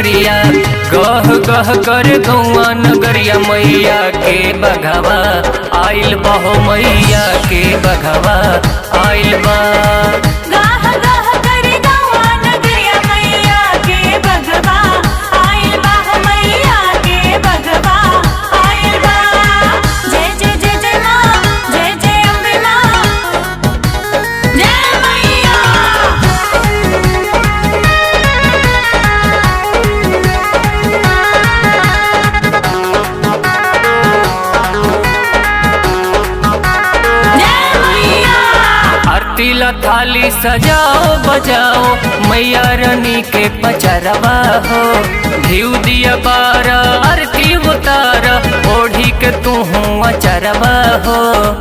नगरिया गह गह कर गौआ नगरिया मैया के बघवा आइल बहो मैया के बघवा आइल बा गाह गाह कर गौआ नगरिया मैया के बघवा आइल बा मैया के बघवा आइल बा जय जय जय जय माँ जय जय अम्बे माँ जय मैया जय मैया आरती ला थाली सजाओ बजाओ मैया रानी के पचरवा हो घीव दिया बारा आरती उतारा ओढ़ी के तू अचरवा हो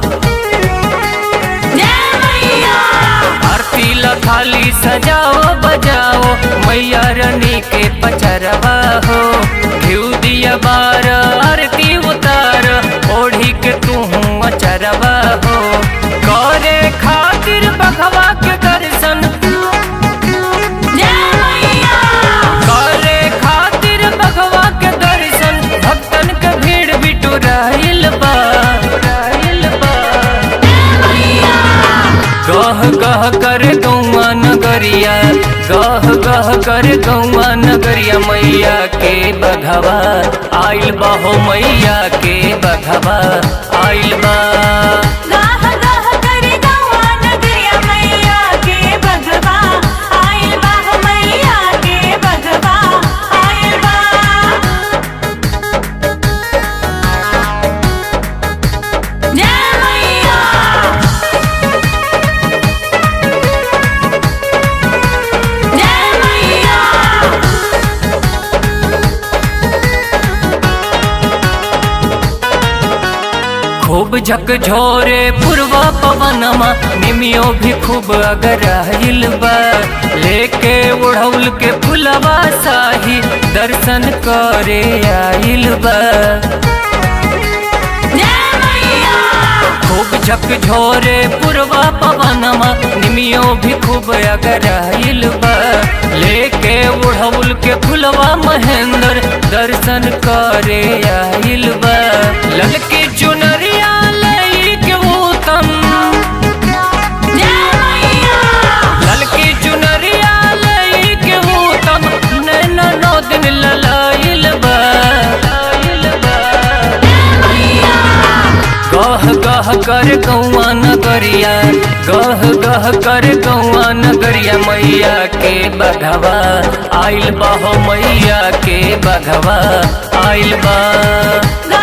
जय मैया आरती ला थाली सजाओ बजाओ मैया रानी के पचरवा हो घीव दिया बारा आरती उतार ओढ़ी के तू अचरवा हो करे खातिर बघवा के दर्शन जय मैया करे खातिर बघवा के दर्शन भक्तन के भीड़ बिटुराइल बा राइल बा गह गह कर गौआ नगरिया गह गह कर गौआ नगरिया मैया के बघवा आइल बा हो मैया के बघवा आइल बा गाह गाह कर गौआ नगरिया मैया के बघवा आइल बा मैया के बघवा आइल बा जय मैया जय मैया खूब झकझोरे पूर्वा पवनमा निमियो भी खूब अगराइल बा लेके उड़ौल के फुलवा साही दर्शन करे आइल बा जय मैया खूब झकझोरे पूर्वा पवनमा निमियो भी खूब अगराइल बा लेके उड़ौल के फुलवा महेंद्र दर्शन करे आइल बा ललकी चुनरिया लई के उत्तम जय मैया ललकी चुनरिया लई के उत्तम नैना नौ दिन ललाइल बा लाइल बा गह गह कर गौआ नगरिया गह गह कर गौआ नगरिया मैया के बघवा आइल बा हो मैया के बघवा आइल बा